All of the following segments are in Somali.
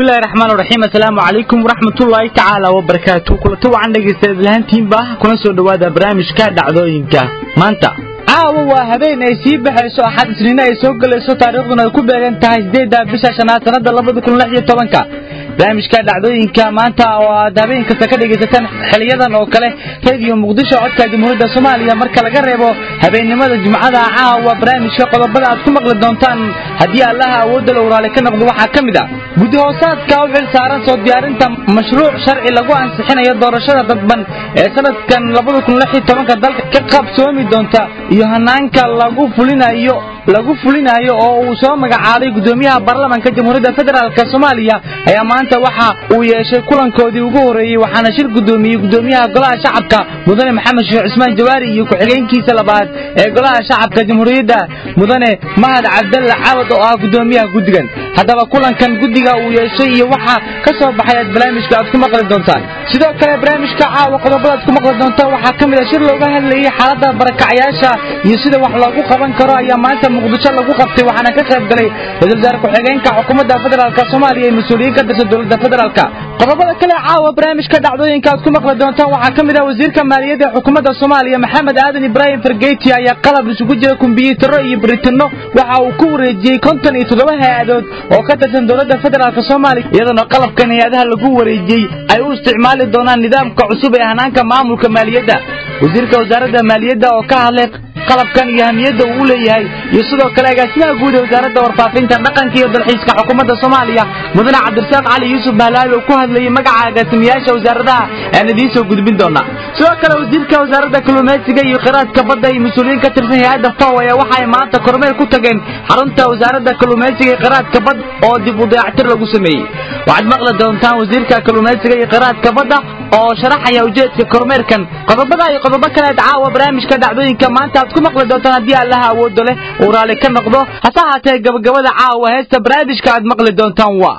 bismillahi raxmaan raxiim assalaamu calaykum waraxmatullaahi tacaala wabarakaatu kulanta wacan dhegaysta idlahaantiinba kuna soo dhowaada barnaamijka dhacdooyinka maanta caawa waa habeen ay sii baxayso axad isniine ay soo gelayso taariikhduna ay ku beegan tahay sideedda bisha shanaad sanada labada kun lix iyo tobanka barnaamijka dhacdooyinka maanta oo aad habeen kasta ka dhegaysataan xiliyadan oo kale rediyo muqdisho codka jamhuuriyadda soomaaliya marka laga reebo habeennimada jimcada caawa barnaamijka qodobada aad ku maqli doontaan haddii allaha awoodda la waraale ka noqdo waxaa ka mid a guddi hoosaadka u xil saaran soo diyaarinta mashruuc sharci lagu ansixinayo doorashada dadban ee sanadkan labada kun lix iyo tobanka dalka ka qabsoomi doonta iyo hanaanka lagu fulinayo lagu fulinayo oo uu soo magacaabay gudoomiyaha baarlamaanka jamhuuriyadda federaalk soomaaliya ayaa maanta waxa uu yeeshay kulankoodii ugu horeeyey waxaana shir gudoomiyey gudoomiyaha golaha shacabka mudane maxamed sheekh cusmaan jawaari iyo ku-xigeenkiisa labaad ee golaha shacabka jamhuuriyadda mudane mahad cabdalle cabad oo ah gudoomiyaha guddigan haddaba kulankan guddiga uu yeeshay iyo waxa ka soo baxay aad barnaamijka aad ku maqli doontaan sidoo kale barnaamijka caawa qodobada aad ku maqli doontaan waxaa ka mid a shir looga hadlayey xaaladda barakacyaasha iyo sida wax loogu qaban karo ayaa maanta muqdisho lagu qabtay waxaana ka qayb galay ra-isul wasaare ku-xigeenka xukuumadda federaalk soomaaliya iyo mas-uuliyiin ka tirsan dowladda federaalk qodobada kale caawa barnaamijka dhacdooyinka aad ku maqli doontaan waxaa ka mid ah wasiirka maaliyadda ee xukuumadda soomaaliya maxamed aadan ibraahim fargeyti ayaa qalab isugu jira kumbiyuutarro iyo baritanno waxa uu ku wareejiyey konton iyo toddoba hay-adood oo ka tirsan dowladda federaalk soomaaliya iyadoona qalabkan hay-adaha lagu wareejiyey ay u isticmaali doonaan nidaamka cusub ee hanaanka maamulka maaliyadda wasiirka wasaaradda maaliyadda oo ka hadlay qalabkan iyo hamiyadda uu u leeyahay iyo sidoo kale agaasimaha guud ee wasaaradda warfaafinta dhaqanka iyo dalxiiska xukuumadda soomaaliya mudane cabdirasaaq cali yuusuf bahlaal oo ku hadlayay magaca agaasimayaasha wasaaradaha aan idiin soo gudbin doonaa sidoo kale wasiirka wasaaradda kalluumaysiga iyo khiraadka badda iyo mas-uuliyiin ka tirsan hay-adda faw ayaa waxay maanta kormeer ku tageen xarunta wasaaradda kalluumaysiga iyo khiraadka badda oo dib u dayactir lagu sameeyey waxaad maqli doontaan wasiirka kalluumaysiga iyo khiraadka badda oo sharaxaya ujeedka kormeerkan qodobada iyo qodobo kaleed caawa barnaamijka dhacdooyinka maanta aad ku maqli doontaan haddii allaha awoodo leh uu raalli ka noqdo hase ahaatee gabagabada caawa heesta barnaamijka aad maqli doontaan waa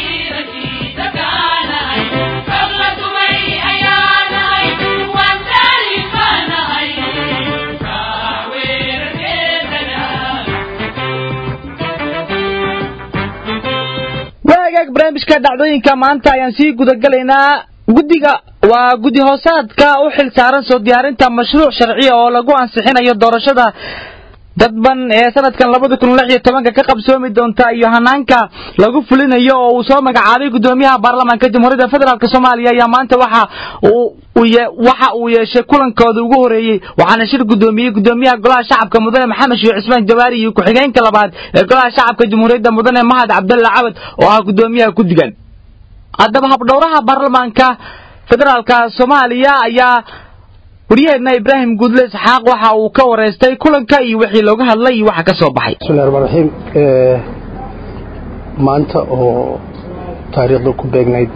waagaag barnaamijka dhacdooyinka maanta ayaan sii gudagalaynaa guddiga waa guddi hoosaadka u xil saaran soo diyaarinta mashruuc sharciya oo lagu ansixinayo doorashada dadban ee sanadkan labada kun lix iyo tobanka ka qabsoomi doonta iyo hanaanka lagu fulinayo oo uu soo magacaabay gudoomiyaha baarlamaanka jamhuuriyadda federaalk soomaaliya ayaa maanta waxa uu waxa uu yeeshay kulankooda ugu horeeyey waxaana shir gudoomiyey gudoomiyaha golaha shacabka mudane maxamed sheekh cusmaan jawaari iyo ku-xigeenka labaad ee golaha shacabka jamhuuriyadda mudane mahad cabdalle cabad oo ah gudoomiyaha guddigan haddaba habdhowraha baarlamaanka federaalka soomaaliya ayaa waryaheedna ibraahim guudle isxaaq waxa uu ka wareystay kulanka iyo wixii looga hadlay iyo waxa ka soo baxay bismillahi raxmaan raxiim maanta oo taariikhda ku beegnayd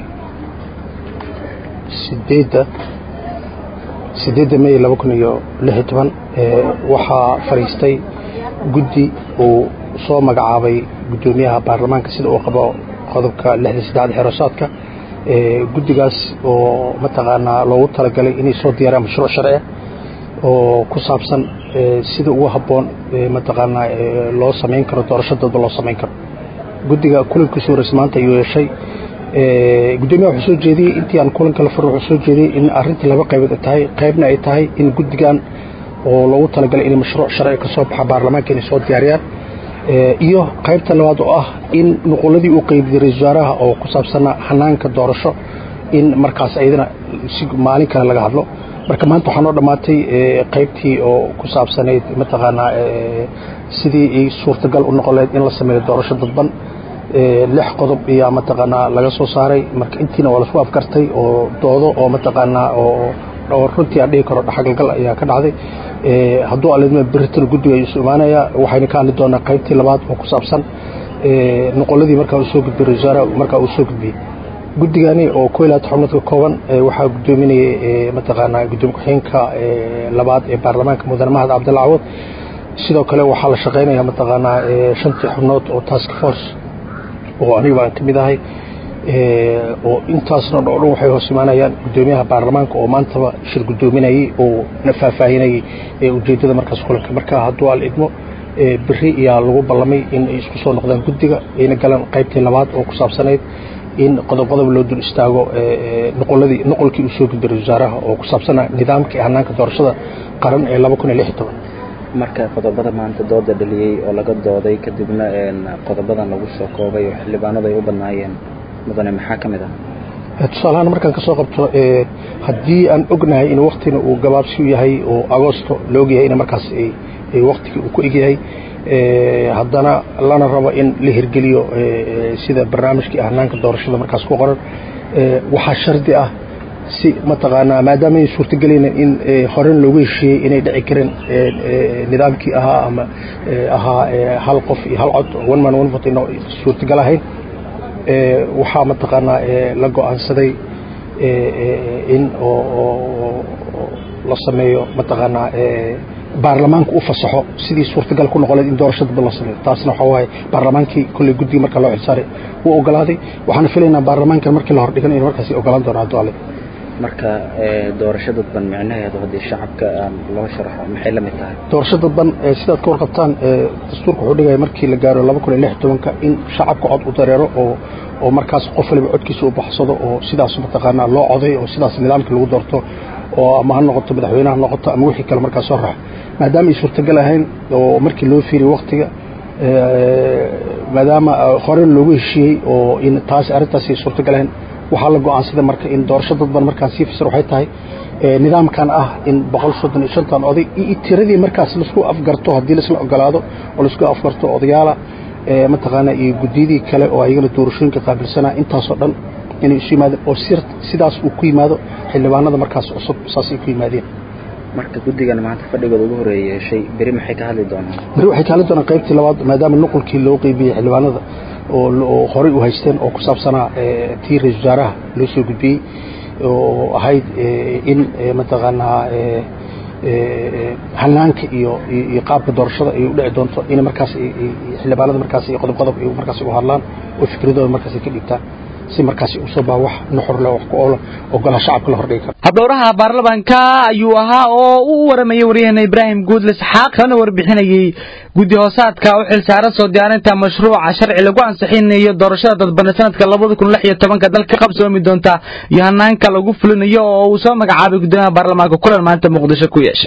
sideedda sideedda may laba kun iyo lix iyo toban waxaa fadhiistay guddi uu soo magacaabay guddoomiyaha baarlamaanka sida uu qabo qodobka lixda saddexda xerosaadka guddigaas oo mataqaanaa loogu talagalay inay soo diyaaraan mashruuc sharci oo ku saabsan sida ugu habboon mataqaanaa loo samayn karo doorasho dadba loo samayn karo guddiga kulankiisu horeysa maanta ayuu yeeshay guddoomiyaha wuxuu soo jeediyey intii aan kulanka la furo wuxuu soo jeediyey in arrintii laba qaybood tahay qaybna ay tahay in guddigan oo loogu talagalay inay mashruuc sharci ka soo baxa baarlamaanka inay soo diyaariyaan iyo qaybta labaad oo ah in nuquladii uu qeybiyey ra-isul wasaaraha oo ku saabsana hanaanka doorasho in markaas ayadana si maalin kale laga hadlo marka maanta waxaa noo dhammaatay qaybtii oo ku saabsanayd mataqaanaa sidii ay suurtagal u noqon lahayd in la sameeyo doorasho dadban lix qodob ayaa mataqaanaa laga soo saaray marka intiina waa lasku afgartay oo doodo oo mataqaanaa oo runtii aan dhihi karo dhaxagalgal ayaa ka dhacday hadduu alidma beritan guddiga ayuu isu imaanayaa waxayna ka hadli doonaa qaybtii labaad oo ku saabsan noqoladii markaa uu soo gudbiyey ra-isul wasaaraha markaa uu soo gudbiyey guddigani oo ko ilaad xubnood ka kooban waxaa gudoominayay mataqaanaa gudoomiye ku-xigeenka labaad ee baarlamaanka mudane mahad cabdalla cawad sidoo kale waxaa la shaqaynaya mataqaanaa shantii xubnood oo task force oo aniga baan ka mid ahay oo intaasna dho dhan waxay hoos imaanayaan gudoomiyaha baarlamaanka oo maantaba shir gudoominayey oo na faahfaahinayey ujeedada markaas kulanka marka hadduu al idmo beri ayaa lagu ballamay in ay isku soo noqdaan guddiga ayna galaan qaybtii labaad oo ku saabsanayd in qodob qodob loo dul istaago noqoladii noqolkii uu soo gudbay ra-isul wasaaraha oo ku saabsanaa nidaamkii hanaanka doorashada qaran ee laba kun iyo lix iyo toban marka qodobada maanta dooda dhaliyey oo laga dooday kadibna qodobadan lagu soo koobay oo xildhibaanadu ay u badnaayeen mudane maxaa ka mid ah tusaalahaan markaan ka soo qabto haddii aan ognahay in waktina uu gabaabsi u yahay oo agosto la ogyahay in markaas waktigii uu ku egyahay haddana lana rabo in la hirgeliyo sida barnaamijkii hanaanka doorashada markaas ku qoran waxaa shardi ah si mataqaanaa maadaama ay suurtagelayna in horen loogu heshiiyey inay dhici kareen nidaamkii ahaa ama ahaa hal qof iyo hal cod one man one vote ina suurtagal ahayn waxaa mataqaanaa la go-aansaday in la sameeyo mataqaanaa baarlamaanka u fasaxo sidii suurtagal ku noqoleed in doorasho dadba la sameeyo taasna waxaa waaye baarlamaankii kolley guddiga marka loo xilsaaray wuu ogolaaday waxaana filaynaa baarlamaankan markii la hordhigan in markaasi ogolaan doono hadduu alle marka doorasho dadban micnaheedu haddii shacabka loo sharaxo maxay la mid tahay doorasho dadban sidaad ka warqabtaan dastuurka wuxuu dhigaya markii la gaaro laba kun iyo lix tobanka in shacabka cod u dareero oo oo markaas qof waliba codkiisa u baxsado oo sidaas mataqaanaa loo coday oo sidaas nidaamkii lagu doorto oo ama ha noqoto madaxweyneha noqoto ama wixii kale markaas soo raxo maadaama ay suurtagal ahayn oo markii loo fiiriy waktiga maadaama hore loogu heshiiyey oo in taas arrintaas ay suurtagal ahayn waxaa la go-aansaday marka in doorasho dadban markaan sii fasir waxay tahay nidaamkan ah in boqol soddon iyo shantan oday iyo tiradii markaas laisku afgarto haddii laisla ogolaado oo laisku afgarto odayaala mataqaanaa iyo guddiyadii kale oo ayagana doorashooyinka qaabilsanaa intaasoo dhan inay isu yimaadeen oo sidaas uu ku yimaado xildhibaanada markaas cusub saasay ku yimaadeen marka guddigan maanta fadhigooda ugu horeeya yeeshay beri maxay ka hadli doonaan beri waxay ka hadli doonaan qaybtii labaad maadaama nuqulkii loo qeybiyey xildhibaanada oo horey u haysteen oo ku saabsanaa tii ra-isul wasaaraha loo soo gudbiyey oo ahayd in mataqaanaa hanaanka iyo iyo qaabka doorashada ay u dhici doonto in markaas xildhibaanada markaas qodob qodob ay markaas u hadlaan oo fikradooda markaas ay ka dhigtaan si markaasi usoo baa wax nuxur leh wax ku oola ogolaa shacabka la hordhigi karo habdhowraha baarlamaanka ayuu ahaa oo u waramayay waryaheena ibraahim guudle isxaaq kana warbixinayey guddi hoosaadka u xilsaaran soo diyaarinta mashruuca sharci lagu ansixinayo doorashada dadbane sanadka labada kun lix iyo tobanka dalka qabsoomi doonta iyo hanaanka lagu fulinayo oo uu soo magacaabay guddoomiyaha baarlamaanka kulan maanta muqdisho ku yeeshay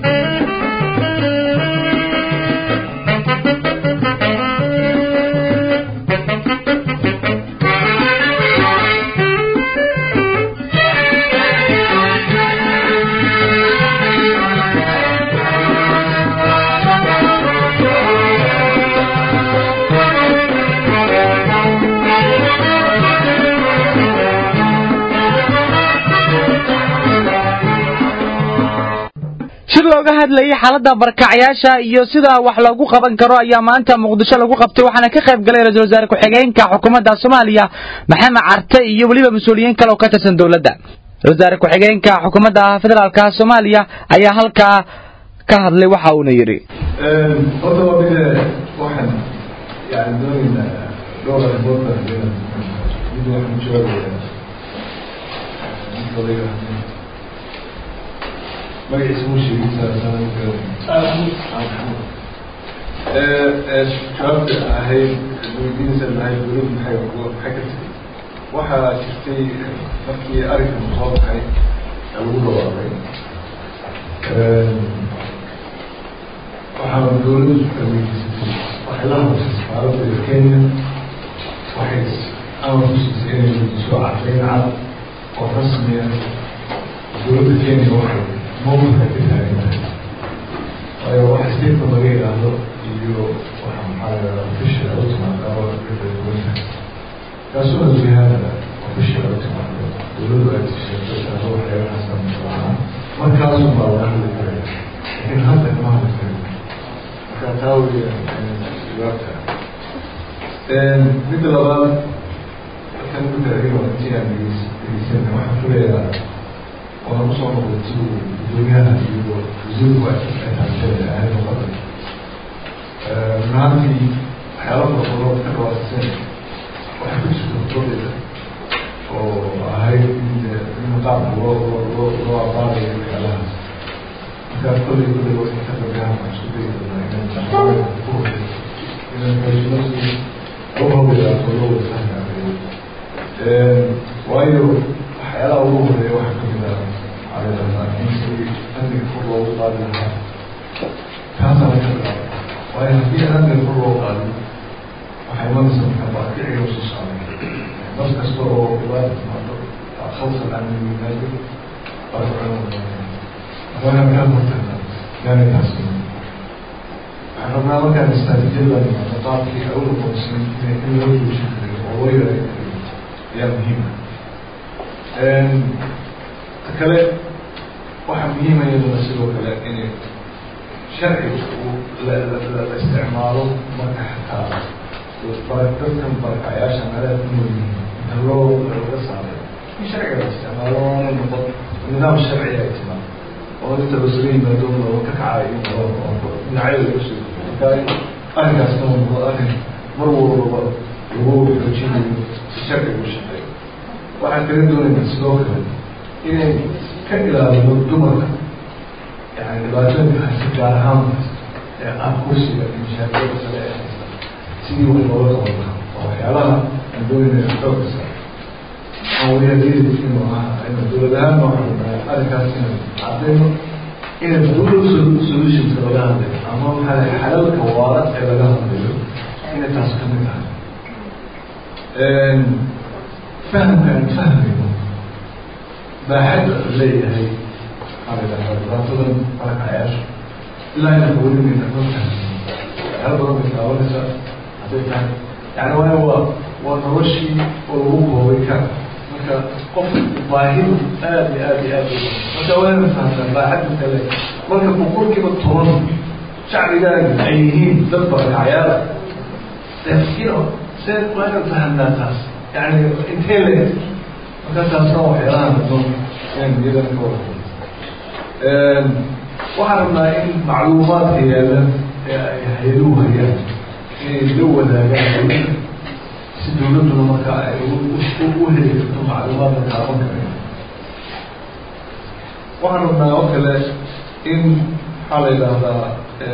shir looga hadlayay xaaladda barkacyaasha iyo sida wax loogu qaban karo ayaa maanta muqdisho lagu qabtay waxaana ka qayb galay ra-isul wasaare ku-xigeenka xukuumadda soomaaliya maxamed carte iyo weliba mas-uuliyiin kale oo ka tirsan dowladda ra-isul wasaare ku-xigeenka xukuumadda federaalka soomaaliya ayaa halkaa ka hadlay waxa uuna yidhi horta waa mid waxaan yani doonaynaa dhowr arrimood baan mid waxaan joogayaa mid odayga magaciisa muu sheegin jawaabta ahayd weydiinaysa lahayd dowladdu maxay maxay ka tiri waxaa jirtay markii arrinkan soo baxay lagu dhawaaqay waxaa dowladdu weydiisatay waxay la hadashay safaaradda kenya waxay amar ku siisay inay weydiiso caddayn cad oo rasmiya dowladda kenya waxay mawqifka ka taagan tahay waayo waxa statement laga yidhaahdo iyo waxa maxaa la yidhahdaa official u timaada oo ka kala duwan tahay kaasuna jihaada official u timaado dowladdu ay tisheegto taado waxyaabahaasa mashruucaa markaasun baa laga hadli karaya laakiin hadda kama hadli karin marka taa weya jawaabta midda labaad kan midda adiga intii aan dhegeysan waxaan filayaa waana kusoo noqday si uu gudoomiyaha iyo wasiirku ay taabteen ahayd noqoda runaantii waxyaala farabadan ka dhawaasiseen waxay ku jirta hutoodeeda oo ahayd in qaabka loo loo loo abaarayo waxyaalahaas markaa kolley kolley waxay ka dambeeyaan waxaan isku dayi doonaa inaan waayo haddii hadda kor loo qaado waxay imanaysa marka barakiciga usii socday dad kasta oo dhibaata timaado khalqan aan yimaado barakicina kaa hortagna yaanay taasi waxaan rabnaa markaan istraatijiyada nimaado qaabkii ay u noqonaysin inay in loo joojin karayo oo loo yareyn karayo ayaa muhiima ta kale waxaa muhiima iyaduna sidoo kale inay sharciga uu la la la isticmaalo marka xataa bara dadkan barakacayaasha meelaha ku nool yihiin inta loo laga saaray in sharciga la isticmaalo oona noqon nidaam sharci ay timaado oo inta lasaga yimaado looga ka kacayo in loo dhinacyada lagu soo marka arrinkaasna uu noqdo arrin mar walbaba lagu xoojinayo si sharciga u shaqeeyo waxaan kaga doonaynaa sidoo kale inay ka ilaaliyo dumarka yani dhibaatooyinka haysta gaar ahaan ee ah kursiga iyo mashaakilada kale ee haysta sidii wax looga qaban karo oo waxyaalaha aan doonayna xoogka saar awiyadiyada inuu ahaa ina dowlad ahaan noo xarunaya arrinkaas inaan cadayno ina dowlad solutionska laga hadlayo ama maxaa la xalalka waara ee laga hadlayo inay taas ka mid tahay fahamka aan fahmayno baaxadda leeyahay dhibaatadan barakacayaasha ilaa inaan welinayna ma fahmayno waxyaala badan bay taabanaysaa hadday tahay yani waayo waa waa noloshii oo lagu koobay ka marka qof baahidu aad iyo aad iyo aad marka waana fahamtaa baaxadda kale marka boqolkiiba toban shacbigaaga ay yihiin dad barakacayaala you know see waa inaan fahamnaa taas yani intee le marka taasna waxyaalahan addoon inaan iyadan ka wada waxaan rabnaa in macluumaadka yaalla ee ay hay-aduhu hayaan inay la wadaagaan dowladda si dowladduna markaa ay u heli karto macluumaadka taaban kara waxaan rabnaa oo kale in maxaa la yidhaahdaa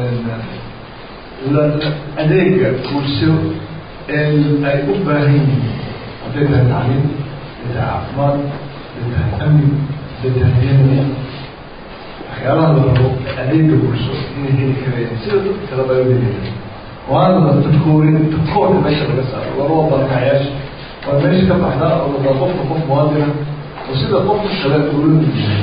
adeega bulsho ee ay u baahan yihiin hadday tahay tacliim hadday tahay caafimaad hadday tahay amni hadday tahay yamni waxyaalaha la rabo adeega bulsho inay heli karayaan sida dadka kaleba ay u heliyaa waana dadkoorin dadkoorka meesha laga saaro waroo barakacayaasha waa meesha ka baxdaa oo ladaa qofka qof muwaadina oo sida qofka kale dowladdu yahay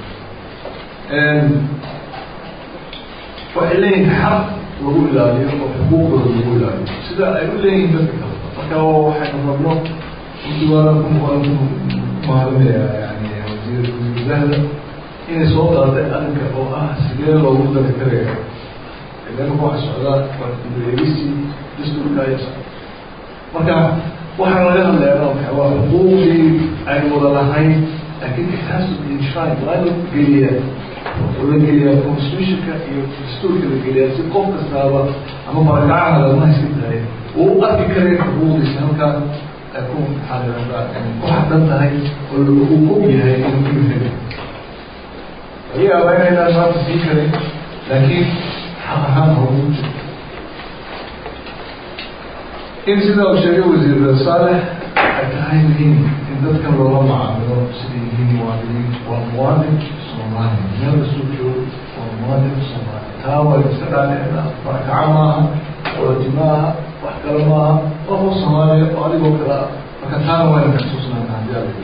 waxay leeyihin xaq lagu ilaaliyo oo xuquuqdooda lagu ilaaliyo sida ay u leeyihiin dadka kale marka waxaynu rabno runtii waana waan mahadinayaa yani wasiir wasiirzahda inay soo qaaday arrinka oo ah sidee loogu dari karaya idanka waxa socdaa eegisi dastuurka aya socda marka waxaan laga hadlayaa waxa waa xuquuqdii aynu wada lahayn laakiin it has to be enshrined waa in la geliyaa oo la geliyaa constitutionka iyo dastuurka la geliyaa si qof kastaaba ama barakacaha lagama haysan tahay uu u arki karaya xuquuqdiisa halkaa ay ku maxaa la yidhahdaa ku xadan tahay oo uu og yahay inuu ku heli laga yaabaa inaynaan maanta sii karin laakiin xaq ahaan hoogu jiro in sidaa uu sheegay wasiir saalex ay tahay muhiim in dadkan loola macaamilo siday yihiin muwaadiniin waa muwaadin soomaali meel kasuu joogo waa muwaadin soomaali taa waa iska dhaadhicna barakaca maaha ooti maaha wax kale maaha waa qof soomaaliya oo adigoo kale ah marka taana waa inka xusuusnaana haddii ala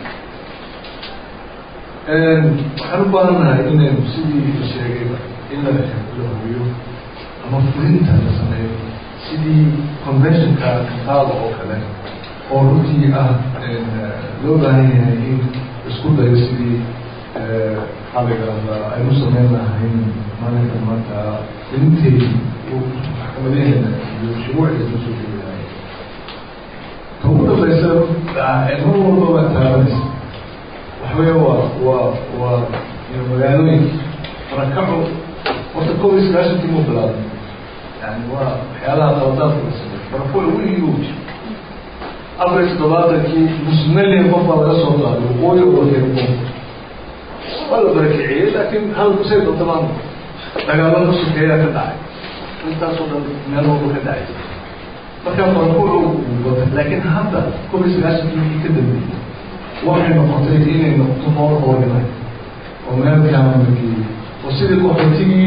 waxaan u baahannahay inaynu sidii la sheegayba in la la hubiyo ama fulinta la sameeyo sidii conventionka kitaaba oo kale oo runtii ah loo baahan yahay in isku dayo sidii maxaa la yidhahdaa aynu sameyn lahayn maalinka maanta ilinteedi maxkamadaheena iyo shuruucdeena soo jeedi lahay ka ugu dambaysa mar walbaba taabanaysa waxawey waa waa waa magaalooyinka barakaco horta kow iyo sagaashankii mu bilaabay yani waa waxyaalaha qaladaadka la sameey barako weligii u jiro afar iyo toddobaatankii musmalian qof baa laga soo qaaday waqooyi oo wakeeno waa la barakiciyey laakiin hadalku say dadamaan dagaalada sokeeyaa ka dhacay intaasoo dhan meel walba ka dhacay markaa barako batay laakiin hadda kow iyo sagaashankii wixii ka dambeeyey waxay noqotay inay noqoto nool organize oo meel kaama la geeyey oo sidii qaxootigii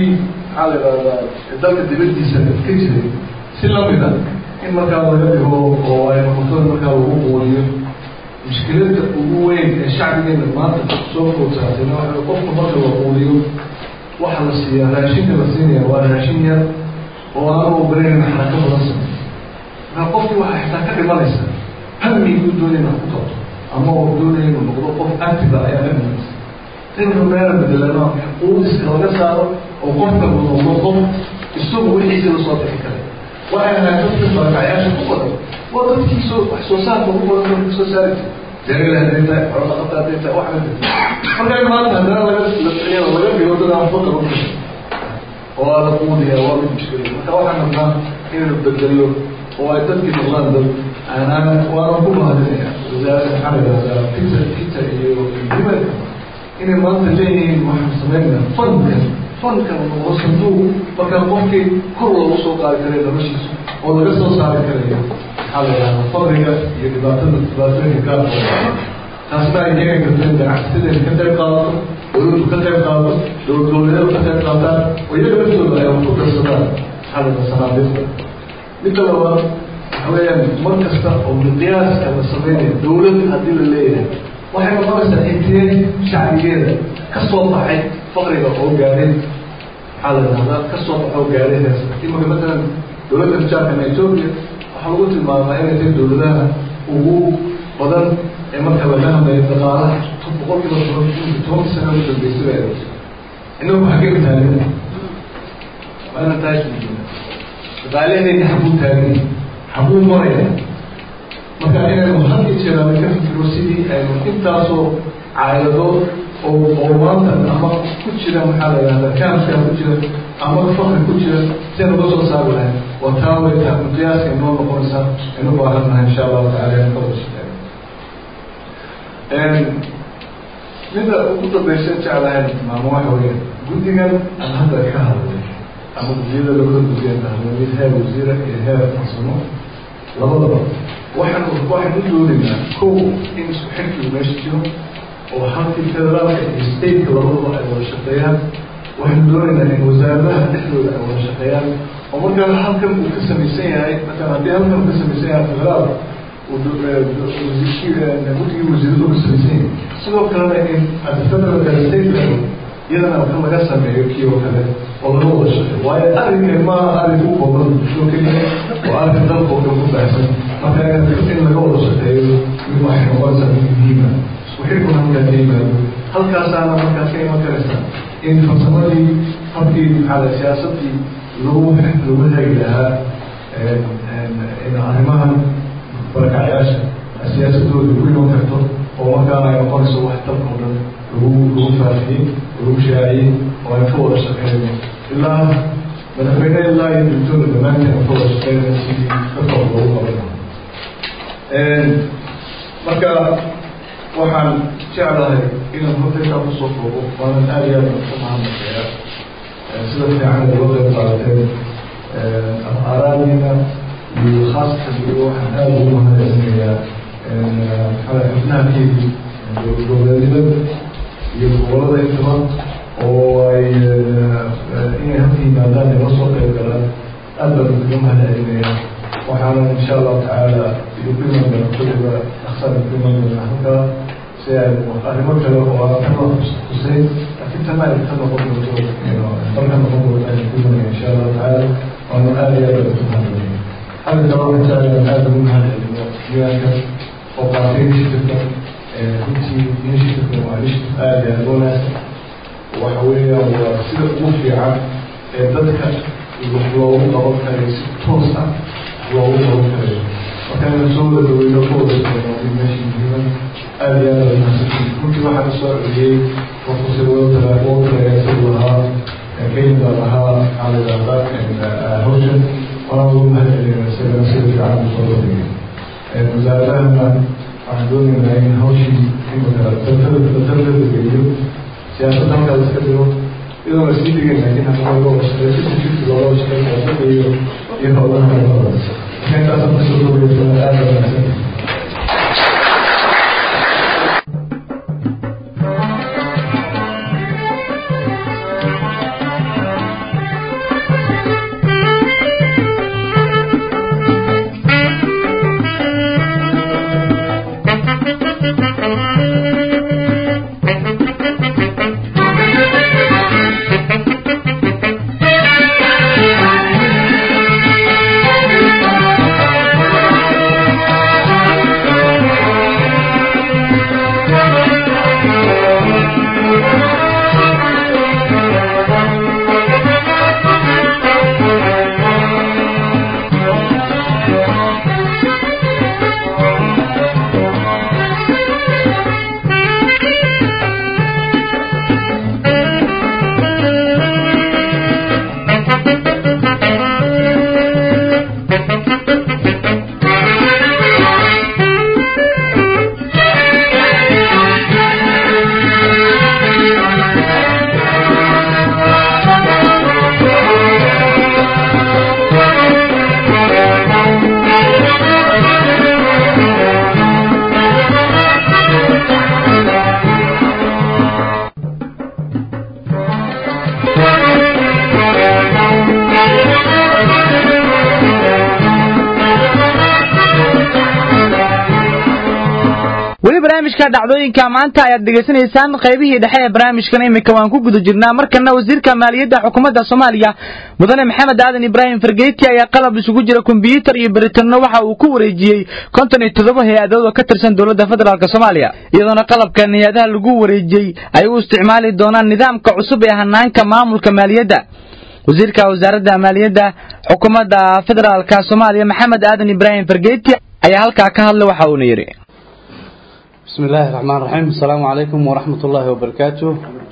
maxaa la yidhahdaa dalka dibadiisa ka jiray si lamida in markaa laga dhigo oo ay noqoto markaa lagu quudiyo mushkiladda ugu weyn ee shacbigeena maanta soo food saartayna waxa qofka marka la quudiyo waxa la siiyaa raashinka la siinaya waa raashin yar oo aanu ogoleyn xarako badan samey markaa qofkii waxaa xitaa ka dhimanaysa hamiguu doonaya inuu ku qabto ama oo doonaya inuu noqdo qof active ah ayaa ka dhimanaysa inuu meela bedelano quudiska laga saaro oo qofka uu noqdo qof isagu wixiisi lasoo bixi karay waxay ahayd dadka barakacyaasha ku badan waa dadkii soo wax soo saarka ugu badan dadka soo saari jiray beerila hadday tahay xoolo dhaqata hadday tahay wax hadday tahay markaa maanta haddana laga laga dhigo dad aan waxba qaban karin oo aa la quudiya waa mid mushkila marka waxaan rabnaa inaynu bedelo oo ay dadkii noqdaan dad aanaan waana ku mahadinaya wasaaradda maxaa la yidhahdaa peter peter iyo himanka inay maanta leeyihiin waxaan sameynaa fankan fankan noqdo sanduuq markaa qofkii kor loogu soo qaadi karayo noloshiisa oo laga soo saari karayo maxaa la yidhahdaa fadriga iyo dhibaatada dhibaatooyinka gaarkooda taasna ay keeni karto in ganacsatada ka qayb qaadato dowladdu ka qayb qaadato dowlad dowladyadu ka qayb qaataan oo iyaga laftooda ay wax ku darsadaan maxaa la yidhahdaa sanaadiiqda midda labaad waxa weeyaan mar kasta oo miqyaaska la sameynayo dowlad haddii la leeyahay waxay noqonaysaa intee shacbigeeda ka soo baxay faqriga oo gaadhay maxaa la yidhahdaa ka soo baxoo gaadhay hees imaka matalan dowladda rijaarkana etoobiya waxaa lagu tilmaamaa inay tahay dowladaha ugu badan ee marka laga hadlayo dhaqaalaha boqol kiiba toban toban sano ugu dambeysay bay aroosay inagu xagee taagana waa inaan taas muujina dhaqaalaheenna xaguu taagan xaguu maraya marka inaynu had iyo jeer aan ka fikiro sidii aynu intaasoo caayado oo oo maanta ama ku jira maxaa la yidhahdaa kaamskaa ku jira ama fakri ku jira si aynu ka soo saari lahayn waa taa way taa miqyaaska inoo noqonaysaa aynu baahan nahay insha allahu tacala in ka wada shaqeeyo midda ugu dambaysa jeclahay tilmaamo waxa weeye guddigan aan hadda ka hadlay ama guddiyada labada guddiyan hadlay mid heer wasiira iyo heer farsamo labadaba waxaan waxaan u doonaynaa kow in isku xirkigu meesha jiro oo halkii federaalka iyo stateka labadaba ay wada shaqeeyaan waxaan doonaynaa in wasaaradaha dhexdooda ay wada shaqeeyaan oo markaa halkan uu ka samaysan yahay markaan haddii halkan uu ka samaysan yahay federaal guddigii wasiiradu ka samaysan yahay sidoo kalena in at federal state level iyadana kan laga sameeyo kii oo kale oo laga wada shaqeeyo waayo arrinkan maaha arrin u kooban bulsho keliya oo arrin dalka oo dhan ku baahsan marka in laga wada shaqeeyo mid waxay noqonaysaa mid muhiima isku xirkuna halkaa ka yimaado halkaasaana markaa ka iman karaysa in farsamadii habkii maxaa siyaasadii lagu lagu hagi lahaa in arrimahan barakacyaasha siyaasadooda ku iman karto oo markaana ay noqonayso wax dalka oo dhan lagu lagu faafiyey lagu shaaciyey oo ay ka wada shaqeeyno ilaa madaxweyne ilaa iyo dugtooda dhammaanteen ka wada shaqeynaya sidii dadka loogu qaban marka waxaan jeclahay inaan hortaysaa kusoo koobo waanan aada iyo aad ka mahadnaqeeya sida fiican uga qayb qaadateen araadiina iyo khaasatan iyo waxaan aada ugu mahadcelinayaa xubnaha keedi dowladnimada iyo gobolada intaba oo ay inay halka yimaadaan ay la soo qayb galaan aad baan uga mahadcelinayaa waxaana insha allahu tacaala iyo ku iman doona kulliba aksaan ku iman doona halkaa si ay arrimo kale oo aan kama huseyn laakiin tana ay ka noqon doonto dalka noqon doonto ay ku imanaya insha allahu tacaala waana aada iyo aad baan ugu mahadcelinaya xagga kale waxaan jeclayaa aada ugu mahadcelino diiwaanka oo qaatay initiativeka runtii initiativeka waa initiative aada iyo aada wanaagsan waxa weeyaan waa sida ugu fiican ee dadka wax loogu qaban karayo si toos ah loogu qaban karayo marka inaan soo wada dhaweyno ka wada shaqeyno mid meesha muhiiman aada iyo aada mahadsantiin runtii waxaan soo celiyey professor walter walter isagu lahaa kenya lahaa maxaa la yidhahdaa hawshan waana ugu mahadcelina isagana sida fiican u soo bandhigay wasaaradahana waxaan doonaynaa in hawshii imika batalada geliyo siyaasadda halkaa la iska dhigo iyadoo la sii dhigay laakiin hadda looga shaqeeyo fifty fifty looga shaqeyn siyaasadda iyo iyo howlaha labada marka intaasaan kusoo koobaysa aada wanaagsan barnaamijka dhacdooyinka maanta ayaad dhegaysanaysaan qaybihii dhexe ee barnaamijkan imika waan ku guda jirnaa markana wasiirka maaliyadda xukuumadda soomaaliya mudane maxamed aadan ibraahim fargeeti ayaa qalab isugu jira kombyuutar iyo beritanno waxa uu ku wareejiyey konton iyo toddoba hay-adood oo ka tirsan dowladda federaalk soomaaliya iyadoona qalabkan hay-adaha lagu wareejiyey ay u isticmaali doonaan nidaamka cusub ee hanaanka maamulka maaliyadda wasiirka wasaaradda maaliyadda xukuumadda federaalk soomaaliya maxamed aadan ibraahim fargeeti ayaa halkaa ka hadlay waxa uuna yidhi بسم الله الرحمن الرحيم السلام عليكم ورحمة الله وبركاته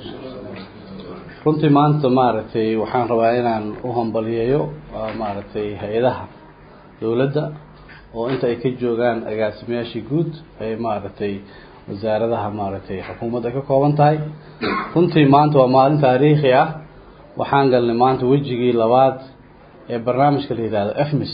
runtii maanta maaragtay waxaan rabaa inaan u hambaliyeeyo maaragtay hay-adaha dowladda oo inta ay ka joogaan agaasimayaashii guud ay maaragtay wasaaradaha maaragtay xukuumadda ka kooban tahay runtii maanta waa maalin taariikhi ah waxaan galnay maanta wejigii labaad ee barnaamijka la yidhaahdo efmis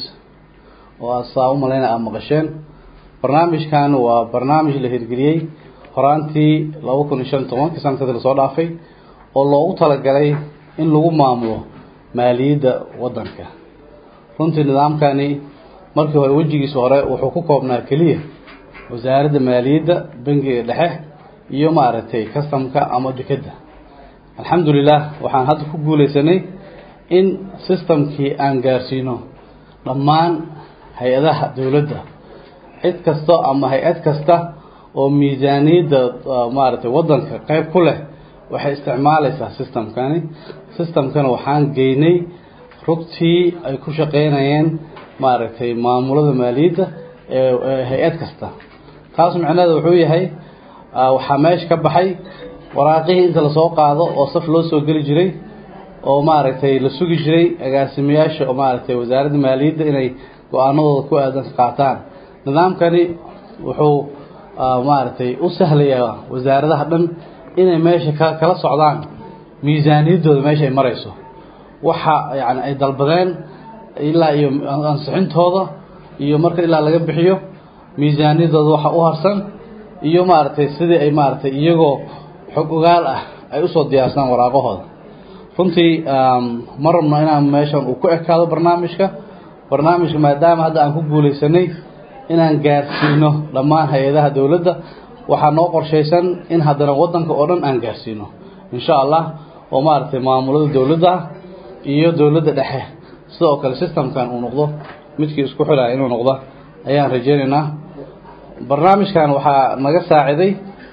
oo aad saa u malayna aada maqasheen barnaamijkan waa barnaamij la hirgeliyey horaantii laba kun iyo shan iyo tobankii sanadkii lasoo dhaafay oo loogu talagalay in lagu maamulo maaliyadda waddanka runtii nidaamkani markii hore wejigiisa hore wuxuu ku koobnaa keliya wasaaradda maaliyadda bangiga dhexe iyo maaragtay customka ama dekedda alxamdulilah waxaan hadda ku guuleysanay in systemkii aan gaarsiino dhammaan hay-adaha dowladda cid kasta ama hay-ad kasta oo miisaaniyadda maaragtay waddanka qeyb ku leh waxay isticmaalaysaa systemkani systemkana waxaan geynay rugtii ay ku shaqeynayeen maaragtay maamulada maaliyadda ee hay-ad kasta taas micnaheeda wuxuu yahay waxaa meesha ka baxay waraaqihii inta lasoo qaado oo saf loo soo geli jiray oo maaragtay la sugi jiray agaasimayaasha oo maaragtay wasaaradda maaliyadda inay go-aanadooda ku aadan qaataan nidaamkani wuxuu maaragtay u sahlayaa wasaaradaha dhan inay meesha ka kala socdaan miisaaniyaddooda meesha ay marayso waxa yani ay dalbadeen ilaa iyo ansixintooda iyo marka ilaa laga bixiyo miisaaniyaddooda waxa u harsan iyo maaragtay sidii ay maaragtay iyagoo xog ogaal ah ay usoo diyaarsadaan waraaqahooda runtii ma rabno inaan meeshan uu ku ekaado barnaamijka barnaamijka maadaama hadda aan ku guuleysanay inaan gaarsiino dhammaan hay-adaha dowladda waxaa noo qorshaysan in haddana waddanka oo dhan aan gaarsiino insha allah oo maaragtay maamulada dowladda iyo dowladda dhexe sidoo kale systemkan uu noqdo midkii isku xilaya inuu noqdo ayaan rajeynaynaa barnaamijkan waxaa naga saaciday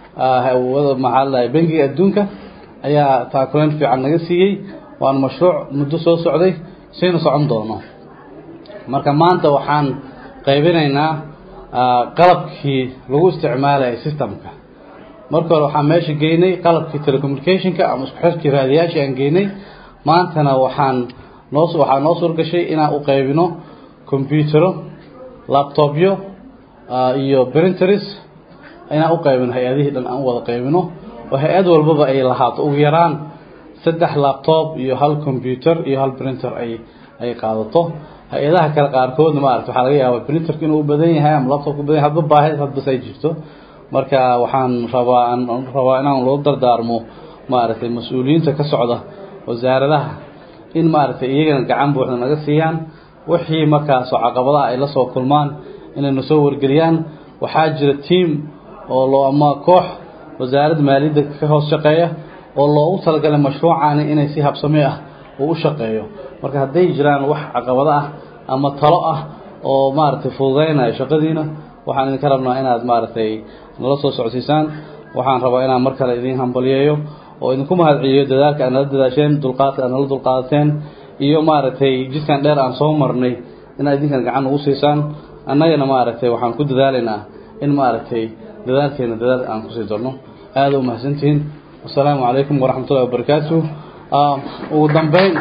maxaa ladahay bangiga adduunka ayaa taakuleen fiican naga siiyey waana mashruuc muddo soo socday siina socon doono marka maanta waxaan qaybinaynaa qalabkii lagu isticmaalayay systemka marka hore waxaan meesha geynay qalabkii telecommunicationka ama isku xirkii raadiyaashii aan geynay maantana waxaan noo waxaa noo suurgashay inaan u qaybino computero laptopyo iyo printers inaan u qaybino hay-adihii dhan aan u wada qaybino oo hay-ad walbaba ay lahaato ugu yaraan saddex laptop iyo hal computer iyo hal printer ay ay qaadato hay-adaha kale qaarkoodna maarata waxaa laga yaabaa printerka inuu u badan yahay ama laptopka u badan yahay hadba baahid hadbas ay jirto marka waxaan rabaa aan rabaa inaan loo dardaarmo maaragtay mas-uuliyiinta ka socda wasaaradaha in maaragtay iyagana gacan buuxda naga siiyaan wixii markaasoo caqabadaha ay la soo kulmaan inayna soo wargeliyaan waxaa jira team oo loo ama koox wasaaradda maaliyadda ka hoos shaqeeya oo loogu talagalay mashruucani inay si habsami ah uu u shaqeeyo marka hadday jiraan wax caqabado ah ama talo ah oo maaragtay fududeynaya shaqadiina waxaan idinka rabnaa inaad maaragtay nala soo socodsiisaan waxaan rabaa inaan mar kale idiin hambaliyeeyo oo idinku mahadceliyo dadaalka aad nala dadaasheen dulqaadka aad nala dulqaadateen iyo maaragtay jidkan dheer aan soo marnay inaad idinkan gacan ugu siisaan annagana maaragtay waxaan ku dadaalaynaa in maaragtay dadaalkeena dadaal aan kusii darno aada u mahadsantihiin wasalaamu calaykum waraxmatullahi wabarakaatu ugu dambeyn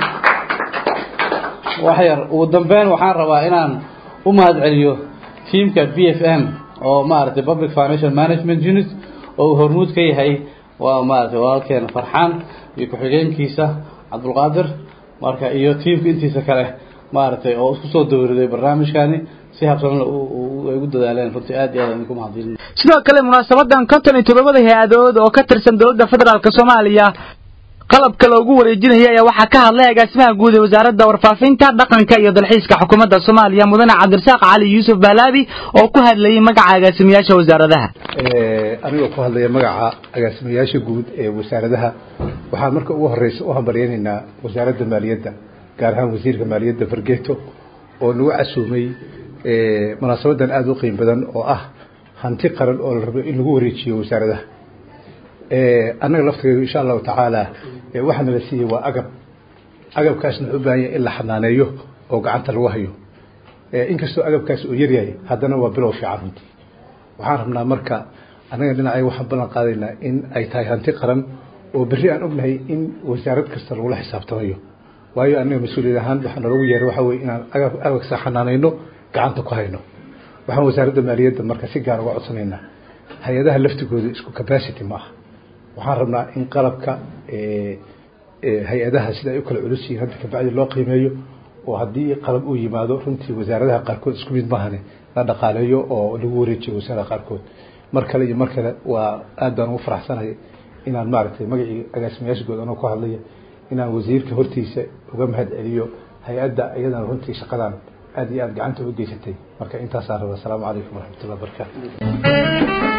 waxyar ugu dambeyn waxaan rabaa inaan u mahadceliyo tiamka b f m oo maaragtay public financial management unit oo uu hormuud ka yahay waa maaragtay walaalkeena farxaan iyo ku-xigeenkiisa cabdulqaadir marka iyo tiamka intiisa kale maaragtay oo isku soo dowriday barnaamijkani si habsamle ay ugu dadaaleen runtii aad iyo aad idinku mahadcelin sidoo kale munaasabadan konton iyo toddobada hay-adood oo ka tirsan dowladda federaalk soomaaliya qalabka loogu wareejinaya ayaa waxaa ka hadlay agaasimaha guud ee wasaaradda warfaafinta dhaqanka iyo dalxiiska xukuumadda soomaaliya mudane cabdirasaaq cali yuusuf baalaabi oo ku hadlayay magaca agaasimayaasha wasaaradaha anigoo ku hadlaya magaca agaasimayaasha guud ee wasaaradaha waxaan marka ugu horeysa u hambaryaynaynaa wasaaradda maaliyadda gaar ahaan wasiirka maaliyadda fargeeto oo nagu casuumay munaasabadan aada u qiim badan oo ah hanti qaran oo la rabo in lagu wareejiyo wasaaradaha annaga laftigeedu insha allahu tacaala waxaa nala siiyey waa agab agabkaasna wuxuu u baahan yahay in la xanaaneeyo oo gacanta lagu hayo inkastoo agabkaas uu yaryahay haddana waa bilow fiican runtii waxaan rabnaa marka annaga dhinacay waxaan ballan qaadaynaa in ay tahay hanti qaran oo berri aan ognahay in wasaarad kasta lagula xisaabtamayo waayo annaga mas-uuliyad ahaan waxaa nalagu yeeray waxaa weye inaan agab agabkasa xanaanayno gacanta ku hayno waxaan wasaaradda maaliyadda marka si gaar uga codsanaynaa hay-adaha laftigooda isku capacity ma aha waxaan rabnaa in qalabka hay-adaha sida ay u kala culus yihiin hadda kabacdi loo qiimeeyo oo haddii qalab uu yimaado runtii wasaaradaha qaarkood isku mid maahane la dhaqaaleeyo oo lagu wareejiyo wasaaradaha qaarkood mar kale iyo mar kale waa aad baan ugu faraxsanahay inaan maaragtay magacii agaasimayaasha guud anoo ku hadlaya inaan wasiirka hortiisa uga mahad celiyo hay-adda iyadana runtii shaqadan aad iyo aad gacanta u geysatay marka intaasaan raba asalaamu calaykum waraxmatullah barakaatu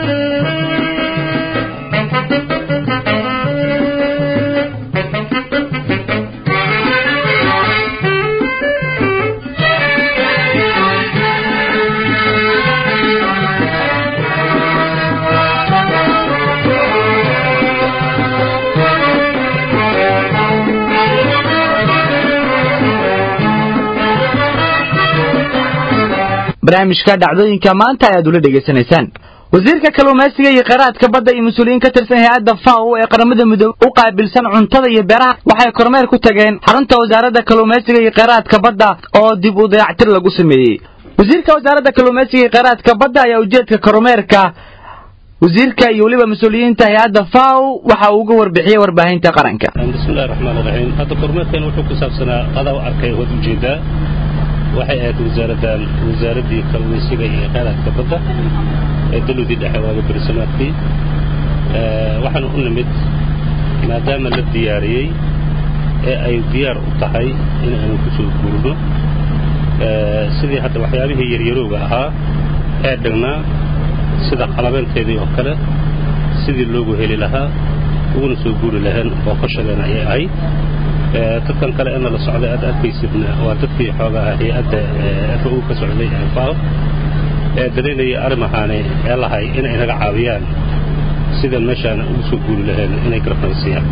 barnaamijka dhacdooyinka maanta ayaad ula dhegaysanaysaan wasiirka kalluumaysiga iyo kheyraadka badda iyo mas-uuliyiin ka tirsan hay-adda faw ee qaramada midoobe u qaabilsan cuntada iyo beeraha waxay kormeer ku tageen xarunta wasaaradda kalluumaysiga iyo kheyraadka badda oo dib u dayactir lagu sameeyey wasiirka wasaaradda kalluumaysiga iyo kheyraadka badda ayaa ujeedka kormeerka wasiirka iyo weliba mas-uuliyiinta hay-adda faw waxa uu uga warbixiyey warbaahinta qaranka bismillahi raxmaan raxiim hadda kormeerkan wuxuu ku saabsanaa qadaa arkay waad ujeedaa waxay ahayd wasaaraddan wasaaraddii kalluumaysiga iyo kheyraadka badda ee dalowdii dhexe waaga bersamaadkii waxaana u nimid maadaama la diyaariyey ee ay diyaar u tahay in aanu ku soo guurno sidii hadda waxyaabihii yaryarowga ahaa ee dhignaa sida qalabeenteedii oo kale sidii loogu heli lahaa uguna soo guuri lahayn booqashadeena ayay ahayd dadkan kale ina la socday aad arkaysidna waa dadkii xoogaha hay-adda f o ka socday fao ee dalaynaya arrimahaani ee lahay inay naga caawiyaan sidan meeshaan ugu soo guuri lahayn inay garabnaysiiyaan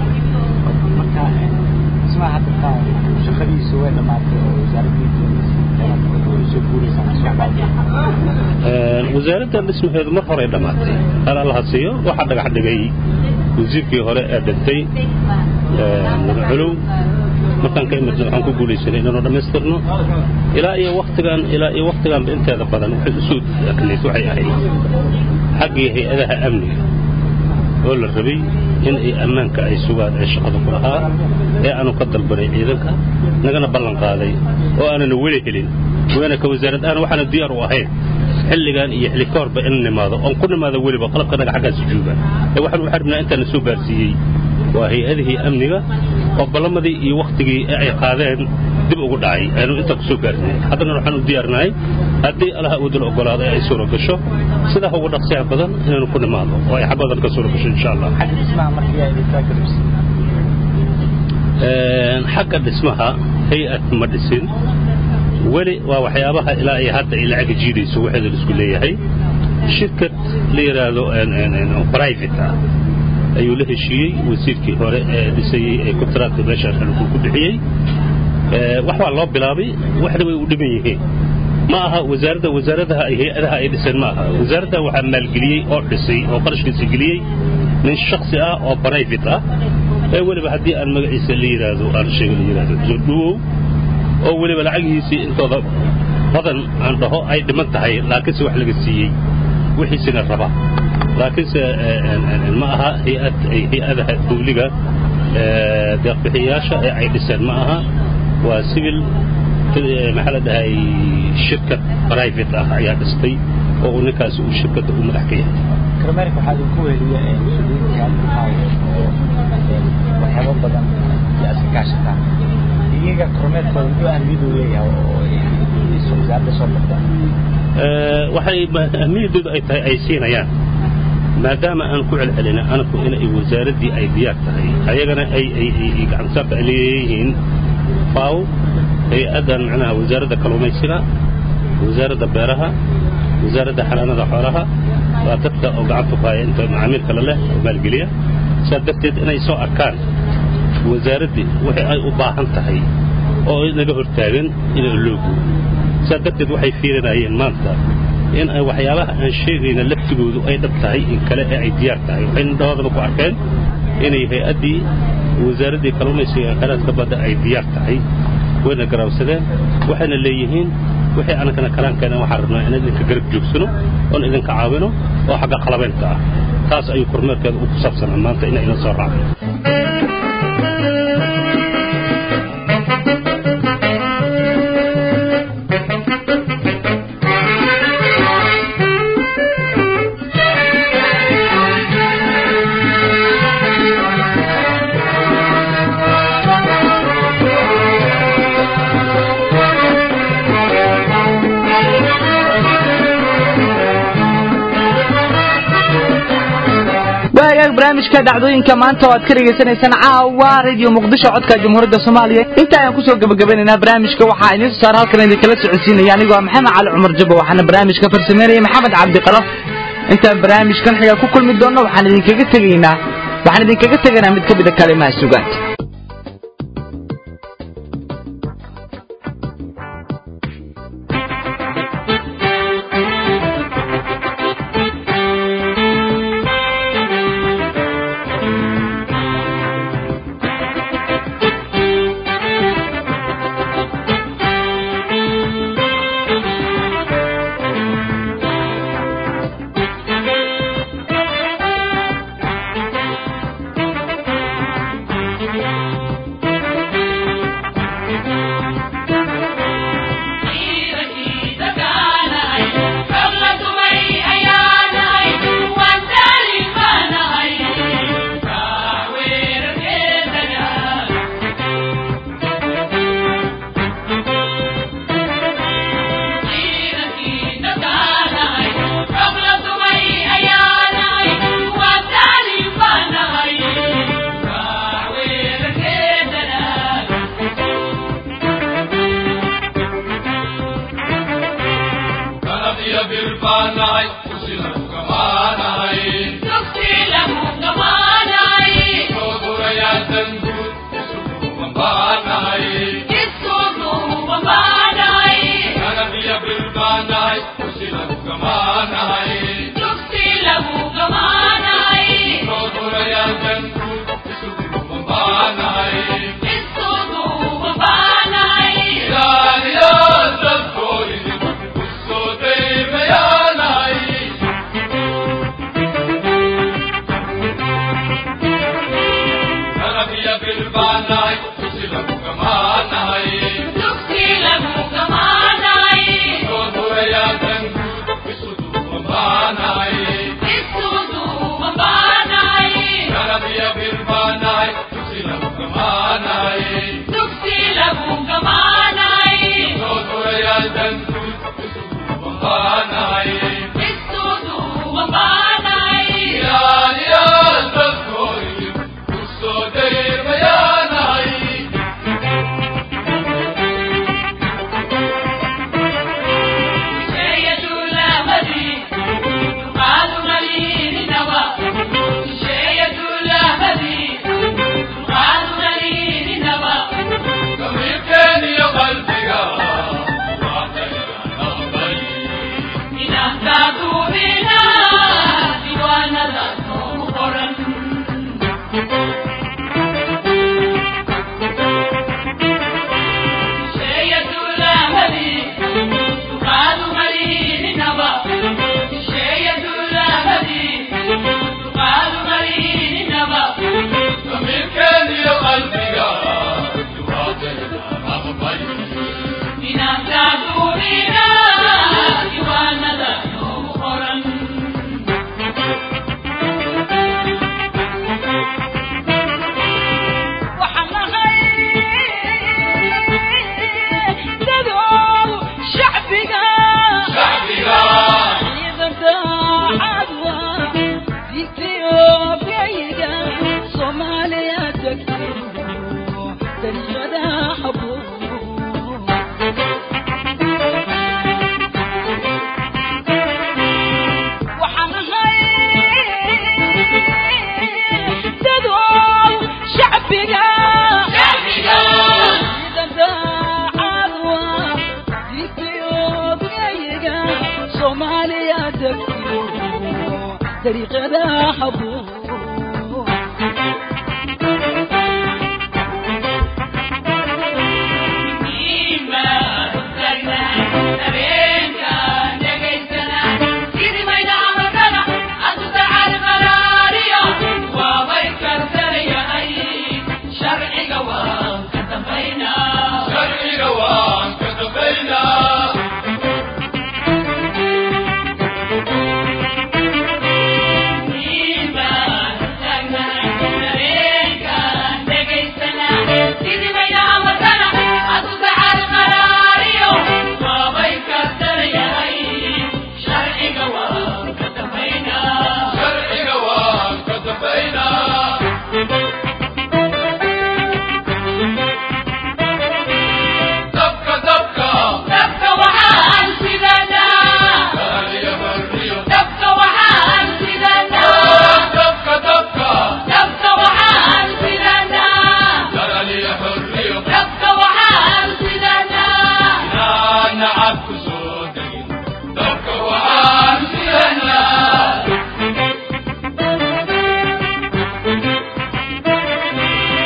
wasaaraddan dhismaheedu mar horey dhammaatay hal allaha siiyo waxaa dhagax dhigay wasiirkii hore ee dhintay madaculow markaan ka imidna waxaan ku guulaysanay inaanu dhammaystirno ilaa iyo waktigan ilaa iyo waktiganba inteeda badan waxay usoo aknayd waxay ahayd xaggii hay-adaha amniga oo la rabay in ay ammaanka ay sugaan ee shaqada ku lahaa ee aanu ka dalbanay ciidanka nagana ballan qaaday oo aanana weli helin waana ka wasaarad aan waxaana diyaar u ahayn xilligan iyo xilli ka horba in nimaado oon ku nimaado weliba qalabka naga xaggaas jooga ee waxaan u xarbinaa intaana soo gaarsiiyey waa hay-adihii amniga oo ballamadii iyo wakhtigii ee ay qaadeen dib ugu dhacay aynu intaa ku soo gaarnay haddana waxaan u diyaarnahay haddii allaha wadala ogolaado ee ay suura gasho sidaa ugu dhaqsiyaha badan inaanu ku nimaado oo ay xabadan ka suura gasho insha allah xagga dhismaha hay-ad ma dhisin weli waa waxyaabaha ilaa ay hadda ay lacaga jiidayso waxeeda la isku leeyahay shirkad la yidhaahdo private ah ayuu la heshiiyey wasiirkii hore ee dhisayey ee kontraadka meeshaan xilku ku bixiyey wax waa loo bilaabay waxna way u dhiman yihiin ma aha wasaaradda wasaaradaha ay hay-adaha ay dhiseen ma aha wasaaradda waxaa maalgeliyey oo dhisay oo qarashkiisa geliyey nin shaksi ah oo private ah ee weliba haddii aan magaciisa la yidhaahdo aan sheega la yidhaahdo jodhuwow oo weliba lacagihiisii intooda badan aan dhaho ay dhiman tahay laakiinse wax laga siiyey wixiisina raba laakiinse ma aha hay-ad hay-adaha dawliga deeqbixiyayaasha ee ay dhiseen ma aha waa civil maxaa la dhahay shirkad private ah ayaa dhistay oo uu ninkaasi uu shirkadda u madax ka yahay kormeerka waxaa idinku weliya mas-uuliyiinta waxyaabo badan iyo iska kaashataan iyaga kormeerkooda muxuu ahmiyad u leeyahay oo wasaaradda soo baxda waxay ahmiyadoodu ay tahay ay siinayaan maadaama aan ku celcelina anaku inay wasaaraddii ay diyaar tahay ayagana ay gacansaarta ay leeyihiin faaw hay-addan macnaha wasaaradda kalluumaysiga wasaaradda beeraha wasaaradda xanaanada xoolaha waa dadka oo gacanta ku haya inta macaamiil kale leh oo maalgeliya saa darteed inay soo arkaan wasaaraddii wixii ay u baahan tahay oo naga hortaagan in loo guuro saa darteed waxay fiirinayeen maanta in ay waxyaabaha aan sheegayna laftigoodu ay dhab tahay in kale ee ay diyaar tahay waxay dhawaadaba ku arkeen inay hay-addii wasaaraddii kalluumaysiga ee khayraadka badda ay diyaar tahay wayna garaabsadeen waxayna leeyihiin wixii anagana kalaankeena waxaan rabnaa inaan idinka garab joogsano oon idinka caawino oo xagga qalabaynta ah taas ayuu kormeerkeeda u ku saabsanaa maanta in ayna soo raacno waagaag barnaamijka dhacdooyinka maanta oo aad ka dhegaysanaysaan caawa radio muqdisho codka jamhuuriyadda soomaaliya inta ayaan kusoo gebagabanaynaa barnaamijka waxaa idiin soo saara halkan idinkala socodsiinaya anigoo maxamed cali cumar jabo waxaana barnaamijka farsameynaya maxamed cabdiqalaf intaan barnaamijkan xiga ku kulmi doonno waxaan idinkaga tegaynaa waxaan idinkaga tegaynaa mid ka mida kalimaha sugaanta soomaaliya degto dariiqada habuu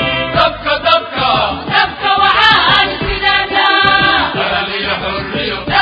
Yeah.